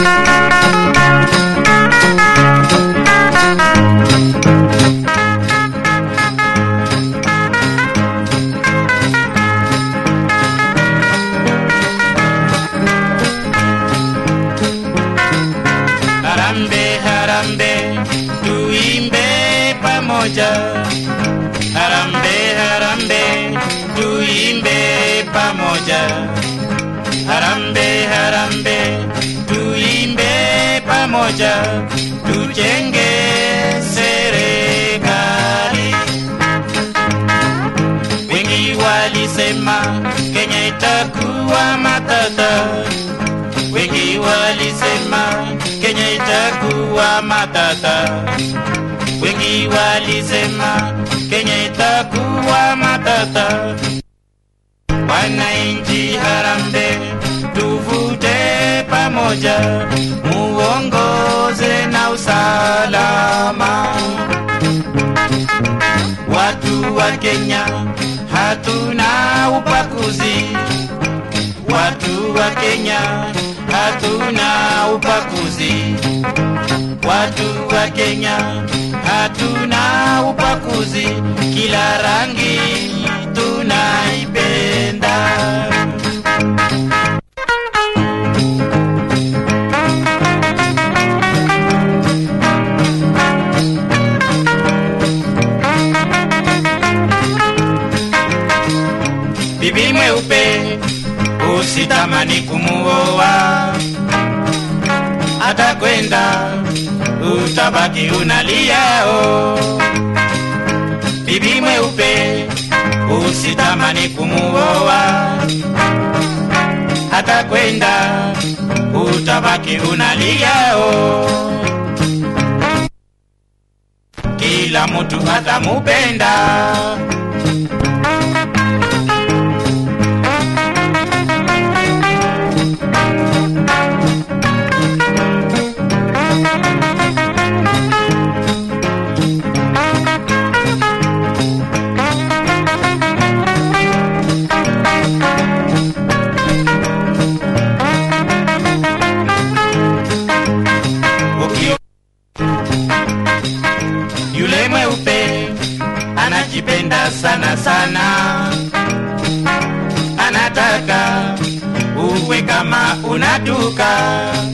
Harambe, harambe, tuimbe pamoja. Harambe, harambe, tuimbe pamoja. Harambe, harambe, tuimbe pamoja. Tujenge serikali. Wengi walisema Kenya itakuwa matata wengi walisema Kenya itakuwa matata, wengi walisema Kenya itakuwa matata. Wananchi harambe, tuvute pamoja, muongoze na usalama. Watu wa Kenya hatuna ubaguzi watu wa Kenya hatuna ubaguzi, watu wa Kenya hatuna ubaguzi, kila rangi tunaipenda. Bibi mweupe usitamani kumuoa, atakwenda utabaki unaliao. Bibi mweupe usitamani kumuoa, atakwenda utabaki unaliao. Kila mtu atamupenda Ukio- Yule mweupe anajipenda sana sana, anataka uwe kama unatuka